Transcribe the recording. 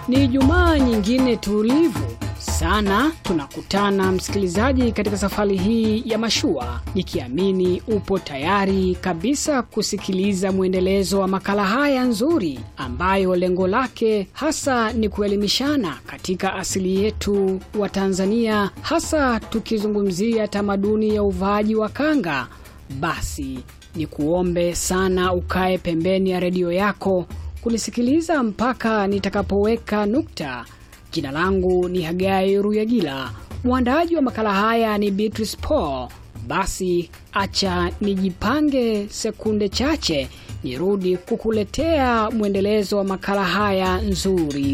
Ni Ijumaa nyingine tulivu sana tunakutana msikilizaji, katika safari hii ya mashua, nikiamini upo tayari kabisa kusikiliza mwendelezo wa makala haya nzuri, ambayo lengo lake hasa ni kuelimishana katika asili yetu wa Tanzania, hasa tukizungumzia tamaduni ya uvaaji wa kanga. Basi ni kuombe sana ukae pembeni ya redio yako kunisikiliza mpaka nitakapoweka nukta. Jina langu ni Hagai Ruyagila, mwandaaji wa makala haya ni Beatrice Paul. Basi acha nijipange sekunde chache nirudi kukuletea mwendelezo wa makala haya nzuri